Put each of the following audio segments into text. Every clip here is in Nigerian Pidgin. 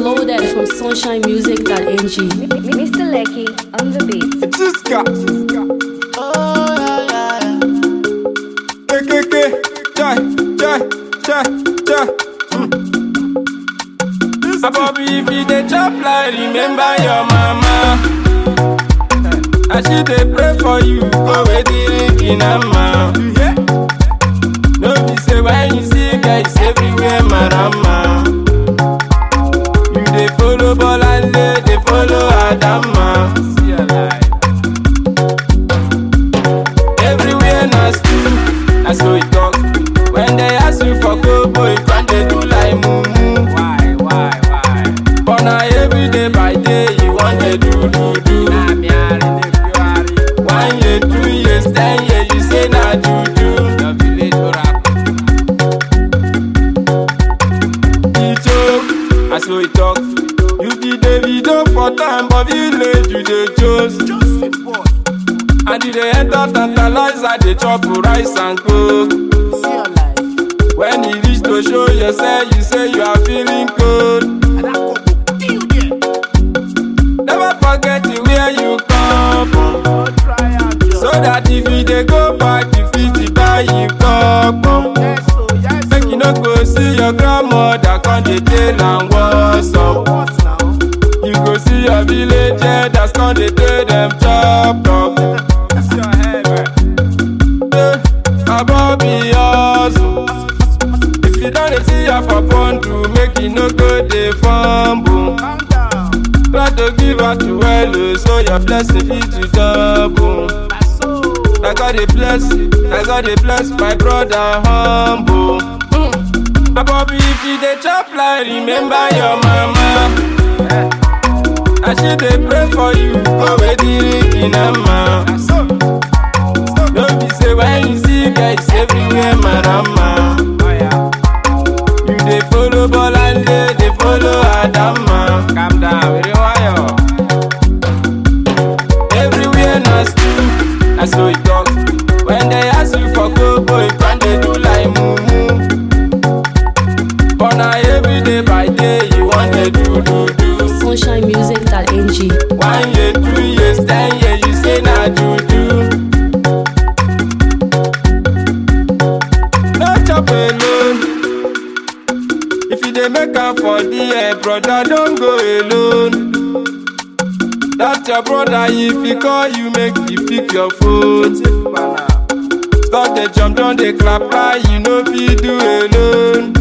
Loaded from sunshinemusic.ng. Mr. Lecky on the beat. Jiska. KKK. Chai, chai, chai, chai. Abobi, if you dey chop like remember your mama. As she dey pray for you, go with the ring in her mouth. No be say when you see guys everywhere, marama. You dey follow Bolande, dey follow Adama. See your life. Everywhere na school, na so e talk. When they ask you for kobo, you can dey do like mumu. Why, why, why? But na everyday by day you wan dey do do do. Na me ari dey fiwari. One year, two years, ten years, you say na juju. Your village oracle. e joke as we talk you be davido for time but village you dey chose and you dey enter tantalizer dey chop rice and coke when e reach to show yourself you say you are feeling cold never forget the where you come from so that if you dey go back you fit buy you cup. make you no go see your grandmother come dey tell am what's up. You go see your village elders come dey tell dem chop chop. Eh, Abobi hustle. If you don dey see her for bundle, make you no go dey fumble. Try to give her to well o, so your blessing fit to double. Na God dey bless, na God dey bless my brother humble. Mm. Abobi if you dey chop like remember your mama. And she dey pray for you, go with the ring in her mouth. No be say when you see guys everywhere, marama. You dey follow Bolande, dey follow Adama. Calm down, very wire. Everywhere na school, na so e talk. When they ask you for kobo, you can dey do like mumu. But na everyday by day you wan dey do do do. sunshinemusic.ng. One year, two years, ten years, you say na juju. No chop alone. If you dey make am for there, brother, don't go alone. That your brother, if he call you, make you pick your phone. Stop the jump, don't dey clap like you no fit do alone.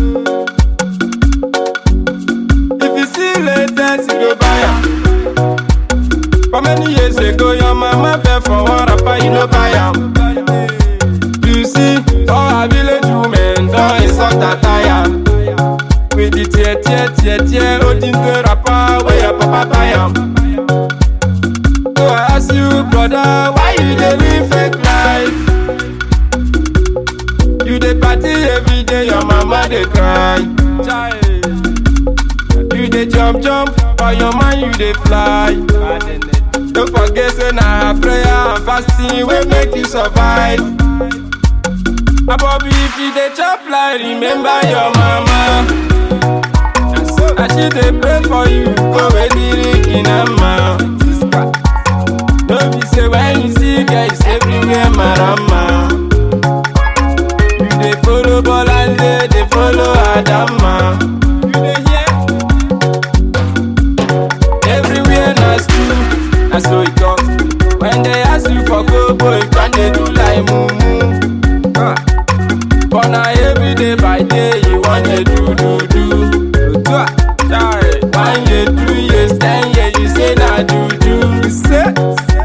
If you see latest, you go buy am. For many years ago, your mama beg for one rapper, you no buy am. You see, all our village women don insult attire. With the tear, tear, tear, tear, holding the rapper where your papa buy am. So I ask you, brother, why you dey live fake life? You dey party every day, your mama dey cry. You dey jump, jump, but your mind you dey fly. Don't forget, say na prayer and fasting wey make you survive. Abobi, if you dey chop like remember your mama. And she dey pray for you, go with the ring in her mouth. No be say when you see guys everywhere, marama. You dey follow Bolande, dey follow Adama. You dey hear? Everywhere na school, na so e talk. When they ask you for kobo, you can dey do like mumu. Ah. But na everyday by day you wan dey do do do. Otua, chai. One year, two years, ten years, you say na juju. You say?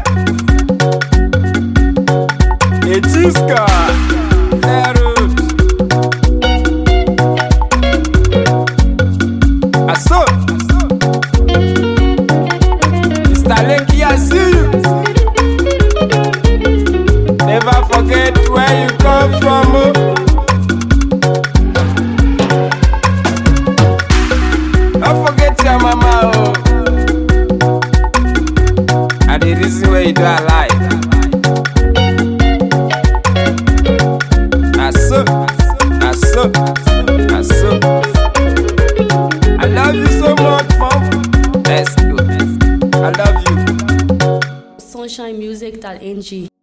Echiska. Zero. Aso. Mr. Lekki, I see you. Never forget where you come from. Oh. sunshinemusic.ng.